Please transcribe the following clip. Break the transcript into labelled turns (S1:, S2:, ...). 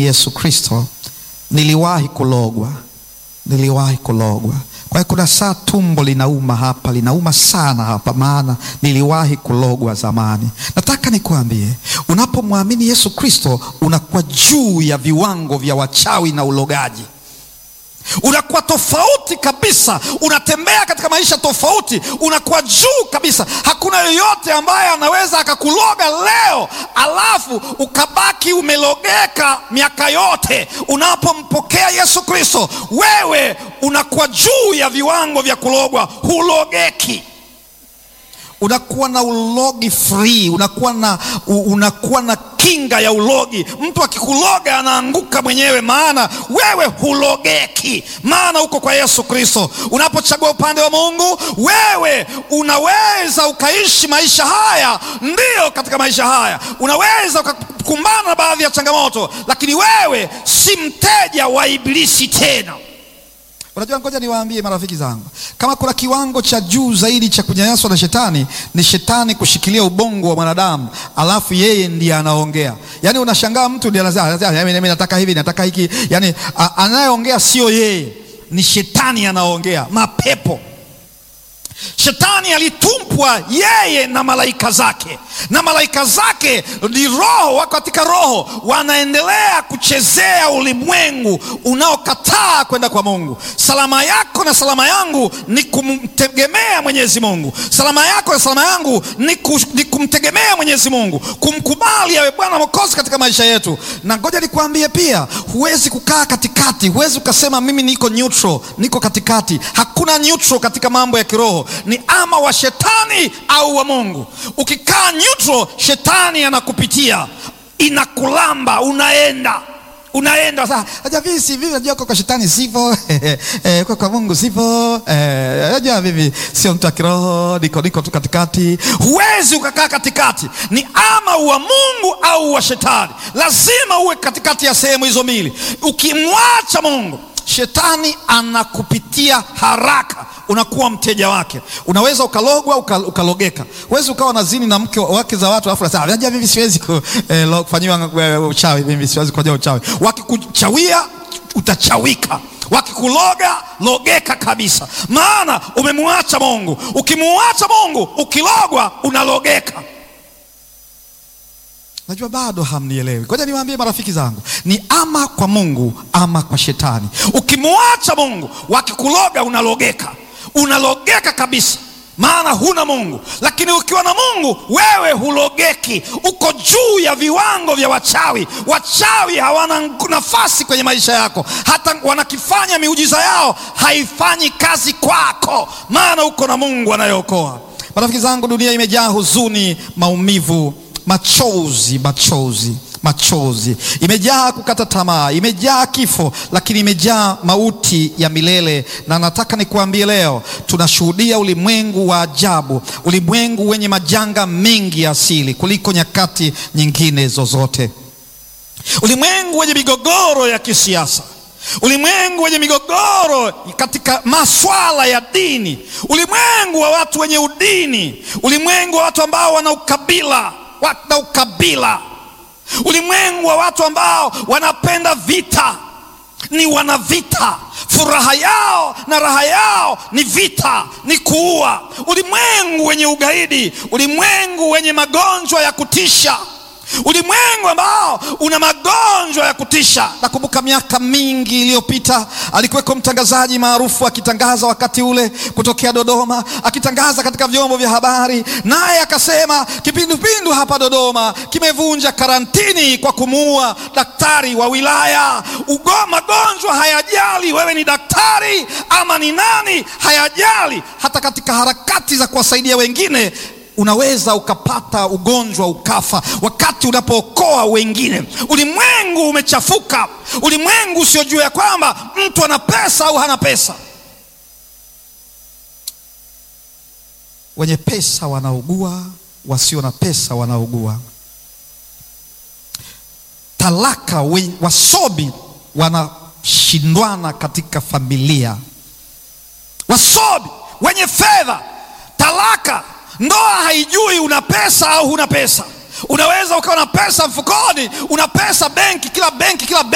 S1: Yesu Kristo, niliwahi kulogwa, niliwahi kulogwa. Kwa hiyo kuna saa tumbo linauma hapa, linauma sana hapa, maana niliwahi kulogwa zamani. Nataka nikuambie, unapomwamini Yesu Kristo unakuwa juu ya viwango vya wachawi na ulogaji unakuwa tofauti kabisa, unatembea katika maisha tofauti, unakuwa juu kabisa. Hakuna yoyote ambaye anaweza akakuloga leo alafu ukabaki umelogeka miaka yote. Unapompokea Yesu Kristo, wewe unakuwa juu ya viwango vya kulogwa, hulogeki unakuwa na ulogi free, unakuwa na, unakuwa na kinga ya ulogi. Mtu akikuloga anaanguka mwenyewe, maana wewe hulogeki, maana uko kwa Yesu Kristo. Unapochagua upande wa Mungu, wewe unaweza ukaishi maisha haya, ndiyo, katika maisha haya unaweza ukakumbana na baadhi ya changamoto, lakini wewe si mteja wa Ibilisi tena. Unajua, ngoja niwaambie marafiki zangu, kama kuna kiwango cha juu zaidi cha kunyanyaswa na shetani, ni shetani kushikilia ubongo wa mwanadamu, alafu yeye ndiye anaongea. Yaani unashangaa mtu ndiye anasema mimi nataka hivi, nataka hiki. Yaani anayeongea sio yeye, ni shetani anaongea, mapepo Shetani alitumpwa yeye na malaika zake, na malaika zake ni roho, wako katika roho, wanaendelea kuchezea ulimwengu unaokataa kwenda kwa Mungu. Salama yako na salama yangu ni kumtegemea Mwenyezi Mungu. Salama yako na salama yangu ni, ku, ni kumtegemea Mwenyezi Mungu, kumkubali awe Bwana Mwokozi katika maisha yetu. Na ngoja nikuambie pia, huwezi kukaa katikati, huwezi ukasema mimi niko neutral, niko katikati. Hakuna neutral katika mambo ya kiroho ni ama wa shetani au wa Mungu. Ukikaa neutral, shetani anakupitia, inakulamba, unaenda unaenda sasa. Aja vipi si vipi, najua kwa shetani sipo eh, kwa Mungu sipo eh, najua vipi, sio mtu wa kiroho, niko niko tu katikati. Huwezi ukakaa katikati, ni ama wa Mungu au wa shetani. Lazima uwe katikati ya sehemu hizo mbili. Ukimwacha Mungu shetani anakupitia haraka, unakuwa mteja wake. Unaweza ukalogwa uka, ukalogeka. Huwezi ukawa na zini na mke wake za watu, alafu nasema najua mimi siwezi kufanyiwa eh, uchawi, mimi siwezi kufanyia uchawi. Wakikuchawia utachawika, wakikuloga logeka kabisa, maana umemwacha Mungu. Ukimwacha Mungu, ukilogwa unalogeka. Najua bado hamnielewi. Ngoja niwaambie marafiki zangu, ni ama kwa Mungu ama kwa shetani. Ukimwacha Mungu, wakikuloga unalogeka, unalogeka kabisa, maana huna Mungu. Lakini ukiwa na Mungu, wewe hulogeki, uko juu ya viwango vya wachawi. Wachawi hawana nafasi kwenye maisha yako, hata wanakifanya miujiza yao haifanyi kazi kwako, maana uko na Mungu anayeokoa. Marafiki zangu, dunia imejaa huzuni, maumivu machozi machozi machozi, imejaa kukata tamaa, imejaa kifo, lakini imejaa mauti ya milele. Na nataka nikuambie leo, tunashuhudia ulimwengu wa ajabu, ulimwengu wenye majanga mengi ya asili kuliko nyakati nyingine zozote, ulimwengu wenye migogoro ya kisiasa ulimwengu wenye migogoro katika maswala ya dini, ulimwengu wa watu wenye udini, ulimwengu wa watu ambao wana ukabila wana ukabila, ulimwengu wa watu ambao wanapenda vita, ni wana vita. Furaha yao na raha yao ni vita, ni kuua. Ulimwengu wenye ugaidi, ulimwengu wenye magonjwa ya kutisha ulimwengu ambao una magonjwa ya kutisha. Nakumbuka miaka mingi iliyopita alikuweko mtangazaji maarufu akitangaza wakati ule kutokea Dodoma, akitangaza katika vyombo vya habari, naye akasema kipindupindu hapa Dodoma kimevunja karantini kwa kumuua daktari wa wilaya. Ugo, magonjwa hayajali wewe ni daktari ama ni nani, hayajali. Hata katika harakati za kuwasaidia wengine unaweza ukapata ugonjwa ukafa, wakati unapookoa wengine. Ulimwengu umechafuka, ulimwengu usiojua ya kwamba mtu ana pesa au hana pesa. Wenye pesa wanaugua, wasio na pesa wanaugua. Talaka, wasomi wanashindwana katika familia, wasomi wenye fedha, talaka Ndoa haijui una pesa au huna pesa. Unaweza ukawa na pesa mfukoni, una pesa benki, kila benki kila benki